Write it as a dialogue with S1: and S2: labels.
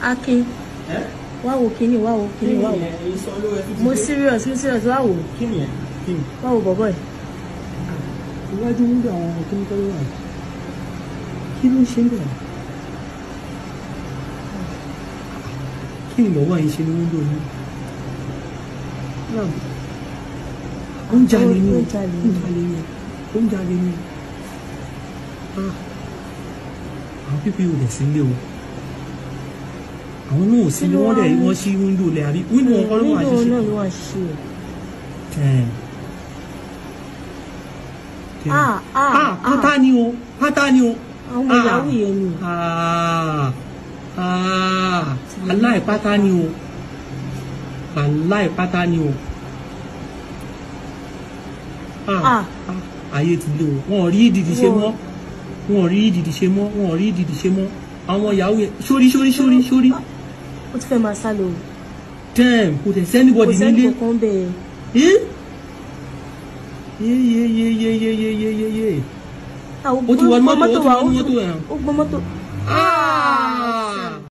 S1: akin
S2: ẹ́
S1: wá wo kíní wá wo
S2: kí
S1: kíní
S2: ni
S1: wá wo
S2: ẹ̀ èyí sọ lówó ẹ tún ti
S1: mo
S2: dé.
S1: serious mo serious wá wo
S2: kí ni ẹ̀ kí ni.
S1: wá wo bọ̀bọ̀ ẹ̀
S2: iwájú wíńdò àwọn kíníkọ́ ló wà yìí. kí ló ń ṣe ń bẹ̀? kí ni bàbá yìí ṣe ní wíńdò yìí? náà ó ń jalè ní o
S1: Ó ń jalè
S2: ó
S1: ní.
S2: ń jalè ní o ó ń jalè ní o. Ah, àwọn pípé ò dẹ̀ sí ilé o àwọn náà ò sí ilé wọ́n dẹ̀ wọ́n ṣí wíńdò lẹ̀ àbí wíńdò wọn kọ́ ló wà
S1: Window
S2: ṣíṣe.
S1: náà ló wà ṣíṣe
S2: Tẹ̀. Tẹ̀.
S1: ah ah
S2: ah pátá ni o pátá ni o
S1: àwọn ọmọ
S2: Ah.
S1: yahoo yẹn ni
S2: ah ah aláìpátá ni o aláìpátá ni o ah
S1: Ah.
S2: ah, ayé ti lé o wọn ò rí ìdìdì ṣe mọ́ wọn ò rí ìdìdì ṣe mọ́ wọn ò rí ìdìdì ṣe mọ́ àwọn yahoo yẹn sórí sórí sórí sórí
S1: ó ti fẹ́ máa sá lọ o
S2: damn kò tẹ̀
S1: kò
S2: sẹ́nibọ̀dì
S1: sẹ́ni
S2: nílé
S1: kankan bẹ́ẹ̀
S2: Eh? Ye ye ye ye ye ye ye ye ye.
S1: Ah,
S2: Ó ti wọ
S1: gbọ́
S2: mọ́tò, ó ti
S1: wa,
S2: wọ mọ́tò ẹ̀.
S1: ó gbọ́ mọ́tò
S2: Ah!